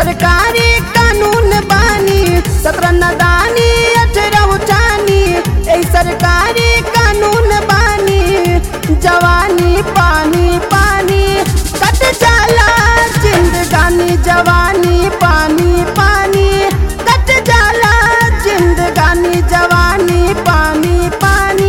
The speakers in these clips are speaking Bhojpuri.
सरकारी कानून बानी सत्रह नदानी अठारह उठानी ए सरकारी कानून बानी जवानी पानी पानी कट जाला जिंदगानी जवानी पानी पानी कट जाला जिंदगानी जवानी पानी पानी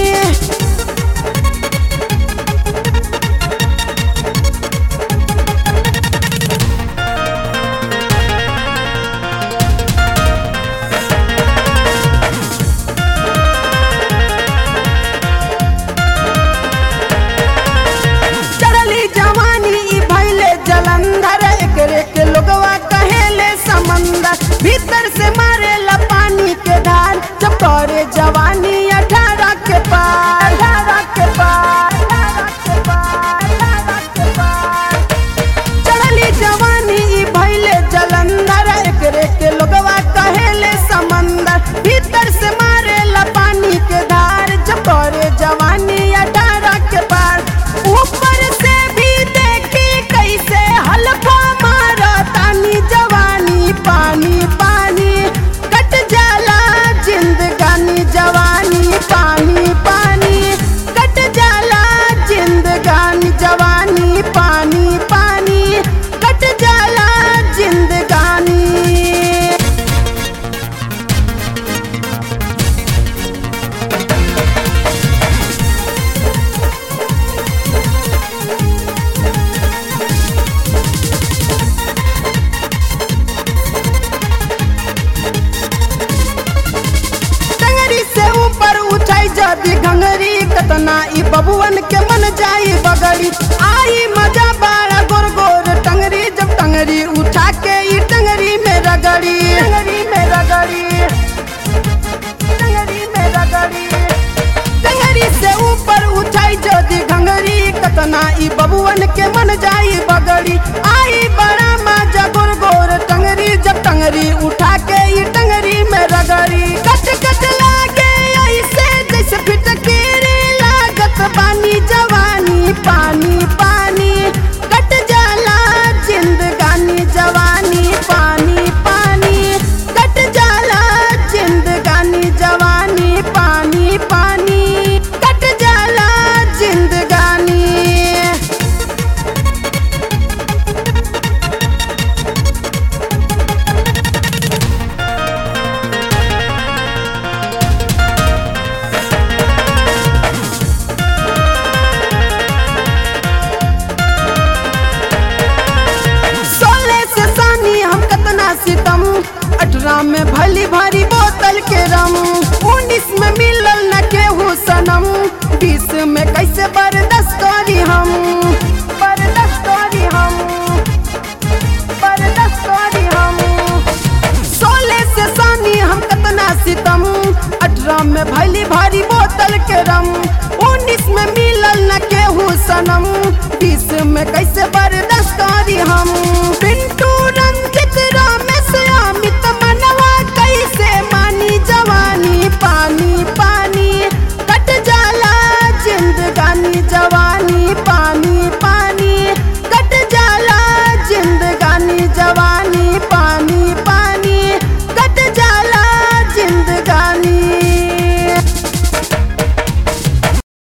चढ़ली जवानी ई भैले जलंधर एकरे के लोगवा कहेले समंदर भीतर से मारेला पानी के धार जब करे जवानी अठारह के पार अठारह के पार अठारह के पार अठारह के पार चढ़ली जवानी ई भैले जलंधर एकरे के लोगवा कहेले समंदर भीतर से मारेला पानी के धार जब करे जवानी अठारह के पार ऊपर से भी देखी कैसे हल्का मारा तानी जवानी पानी पानी कट जाला जिंदगानी जवानी पानी पानी कट जाला जिंदगानी जवानी पानी पानी कट जाला जिंदगानी टंगरी से ऊपर उठाई जदी घंगरी कतना ई बबुअन के मन जाई बगड़ी आई मजा बाड़ा गोर गोर टंगरी जब टंगरी उठा के ई टंगरी में रगड़ी टंगरी में रगड़ी टंगरी में रगड़ी टंगरी से ऊपर उठाई जदी घंगरी कतना ई बबुअन के मन जाई बगड़ी आई बड़ा मजा गोर गोर टंगरी जब टंगरी उठा के ई टंगरी में रगड़ी कट कट लागे ऐसे जैसे फिटकेरी लागत पानी जवानी पानी पानी कट जाला जिंदगानी जवानी पानी पानी कट जाला जिंदगानी जवानी पानी पानी कट जाला जिंदगानी सोलह से सानी हम कतना सितम अठारह में भली भारी बोतल के रम उन्नीस में मिलल न केहू सनम बीस में कैसे बर्दाश्त करी हम बर्दाश्त करी हम बर्दाश्त करी हम सोलह से सानी हम कतना सितम अठारह में भली भारी बोतल के रम उन्नीस में मिलल न केहू सनम बीस में कैसे बर्दाश्त करी हम पिंटू रंजित रामेश अमित